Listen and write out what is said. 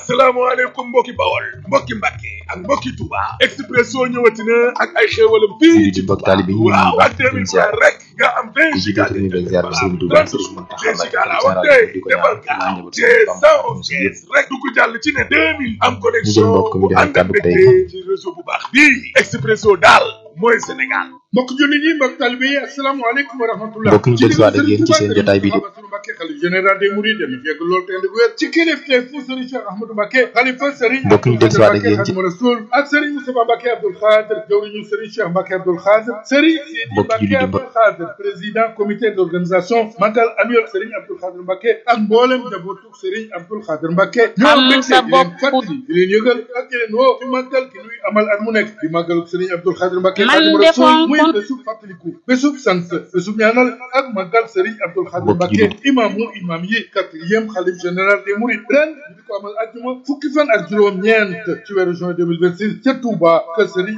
asalaamaaleykum mbokki bawol mbokki mbàkke ak mbokki touba expresso ñëwati na ak ay xéewalam fii ci mbokk taalibe yi waaw ak 2000 francs rek nga am 20 giga di nuyu ziar bi Serigne Touba Serigne Mountakha giga la Mbacké wax tey di ko defal ñaanal gaaw ñaanal te cent quinze rek du ko jàll ci ne 2000 am connexion mbokk mi bu joxe ànd ak kàddu tey. mbégte ci réseau bu baax bii expresso daal mooy Sénégal mbokk jullit yi mbokk talibé yi asalaamaaleykum wa rahmatullah mbokk ñu del si waat ak yéen ci seen jotaay bi di Bassirou Mbacké xalif général des mourides yéen fekk loolu te ndig wér ci kilifteef fu Serigne Cheikh Ahmadou Mbacké xalifa Serigne mbokk ñu del si waat ak yéen ci Khadimou Rassoul ak Serigne Moustapha Mbacké Abdoul Khadr jawriñu Serigne Cheikh Mbacké Abdoul Khadr Serigne Sidi Mbokk jullit Mbacké yi mbokk- Abdoul Khadr président comité d'organisation magal annuel Serigne Abdoul Khadr Mbacké ak mboolem njabootu Serigne Abdoul Khadr Mbacké ñoo Am mbégte sa di leen bopp. fàttali di leen yëgal ak di leen woo ci màggal gi nuy amal at mu nekk di màggalu Serigne Abdoul Khadr Mbacké Man Khadimou de Rassoul fonk- muy bésub fàttaliku bésub sant bésub ñaanal ak màggal Serigne Abdoul Khadr Mbokk Mbacké jullit. imaamu imaam yi quatrième xalif général des Mourides ren ñu di ko amal àjjuma fukki fan ak juróom-ñeent ci weeru juin 2026 ca Touba kër Serigne